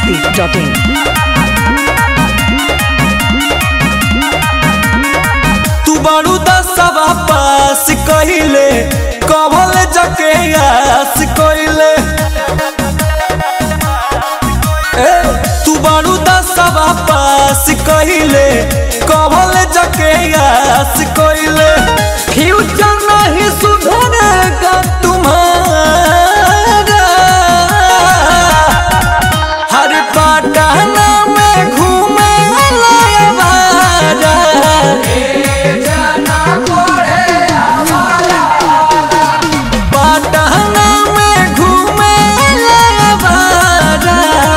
masti.in. तू बड़ू दसवा पास कहिले कभल जके आस कहिले ए तू बड़ू दसवा पास कहिले कभल जके आस कहिले फ्यूचर नहीं सुधरेगा तुम्हारा हर पटना में घूमे वाला पटना में घूमे वाला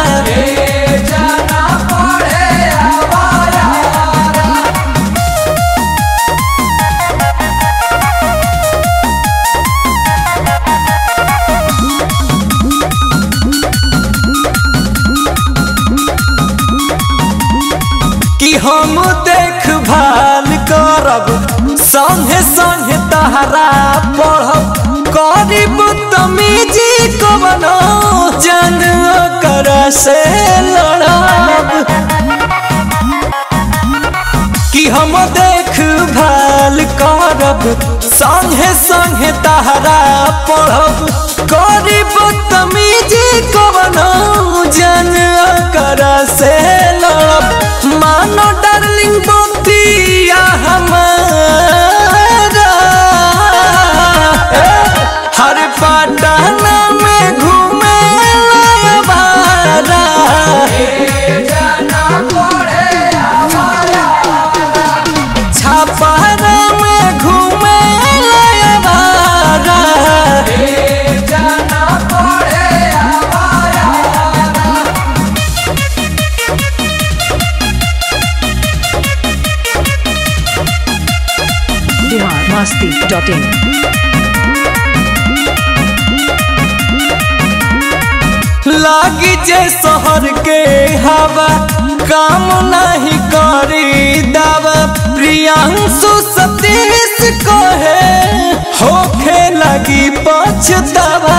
कि हम देखभाल करब संगे संगे तहरा पढ़ब करीब तमीजी कबनो जन कर से लड़ब कि हम देखभाल करब संगे संगे तहरा पढ़ब करीब तमीजी कबनो जन कर से लड़ब मानो डार्लिंग बतिया हमारा हर पटना में घूमे वाला छापारा में घूमे वाला Bihar masti.in. लागी जे शहर के हवा काम नहीं करी दावा प्रियांशु सतीश कहे होखे लगी पछतावा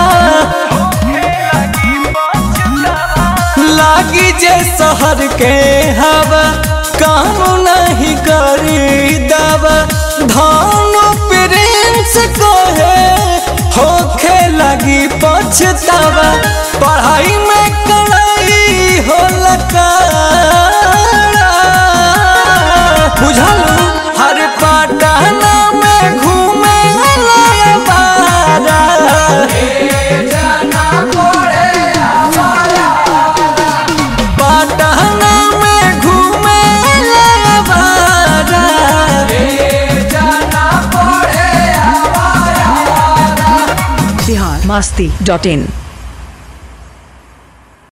लागी जे शहर के हवा काम नहीं करी दावा धान प्रिंस कहे होखे लगी पछतावा पढ़ाई में कड़ाई हो लगा बुझलू हर पटना में घूमे वाला पटना में घूमे वाला Bihar masti.in.